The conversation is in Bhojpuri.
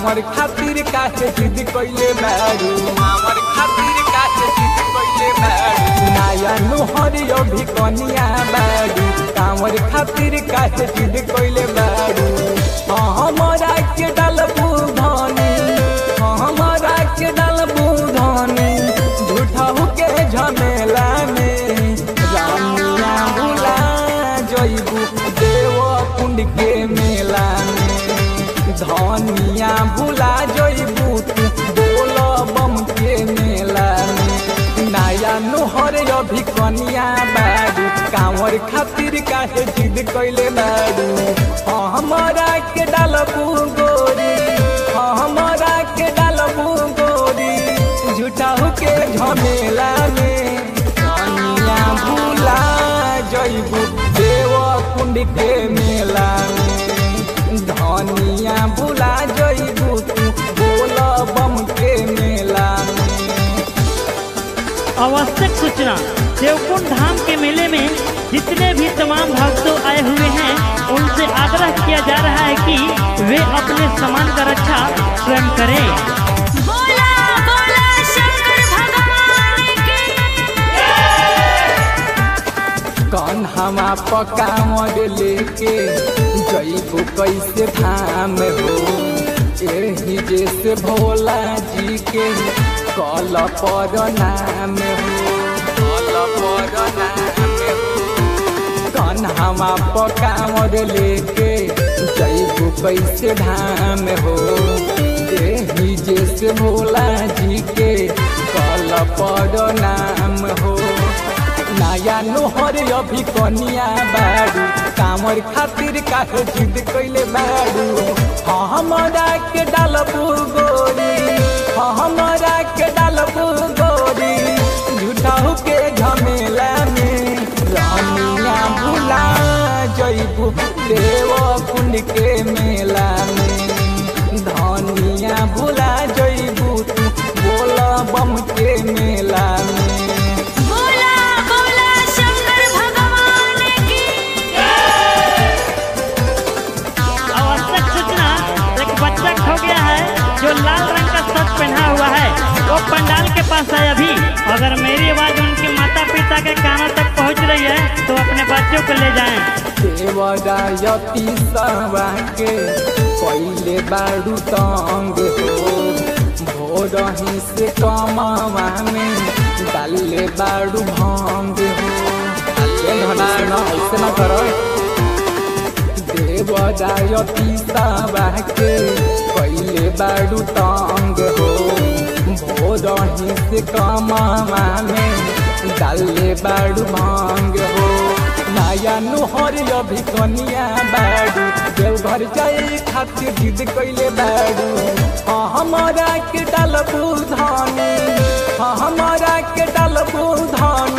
कांवर खातिर काहे जिद कइले बारू कांवर खातिर काहे जिद कइले बारू नया नुहर अभी कनिया बारू कांवर खातिर काहे जिद कइले बारू हमरा के डालबू धनी हमरा के डालबू धनी झूठहू के झमेला में रानिया भुला जइबू देव कुंड के मेला में धनिया भुला जइबू तू बोल बम के मेला में नया नोहर अभी कनिया बारू कांवर खातिर काहे जिद कइले बारू हमरा के डालबू गोरी हमरा के डालबू गोरी झूठाऊ के झमेला में कनिया भुला जइबू देव कुंड के मेला में धनिया भुला जइबू तू बोल बम के मेला में आवश्यक सूचना देवकुंड धाम के मेले में जितने भी तमाम भक्तों आए हुए हैं उनसे आग्रह किया जा रहा है कि वे अपने सामान का रक्षा स्वयं करें बोला बोला शंकर भगवान की कन्हवा पकावल लेके जइबू कैसे धाम हो एही जैसे भोला जी के कल पर नाम हो कल पर नाम हो कन्हवा पकावल लेके जइबू कैसे धाम हो एही जैसे भोला जी के कल पर नाम हो नया नोहर अभी कनिया बारू कांवर खातिर काहे जिद कइले बारू हमरा के डालबू गोरी हमरा के डालबू गोरी झूठाऊ के झमेला में रानिया भुला जइबू देव कुंड के मेला में धनिया भुला जइबू तू बोल बम के मेला में बोला बोला शंकर भगवान की आवश्यक सूचना एक बच्चा खो गया है जो लाल रंग का शर्ट पहना हुआ है वो पंडाल के पास है अभी अगर मेरी आवाज उनके माता पिता के कानों तक पहुंच रही है तो अपने बच्चों को ले जाएं देवरायती सवा के पहले बारू तंग हो भोरही से कमावा में डाले बारू भंग हो ऐसे न करो देवरायती सवा के पहले बारू तंग हो भोरही से कमावा में डाले बारू भंग हो नया नुहर अभी कनिया बारू देवघर जाए खातिर जिद कइले बारू हाँ हमरा के डालबू धानी हाँ हमरा के डालबू धानी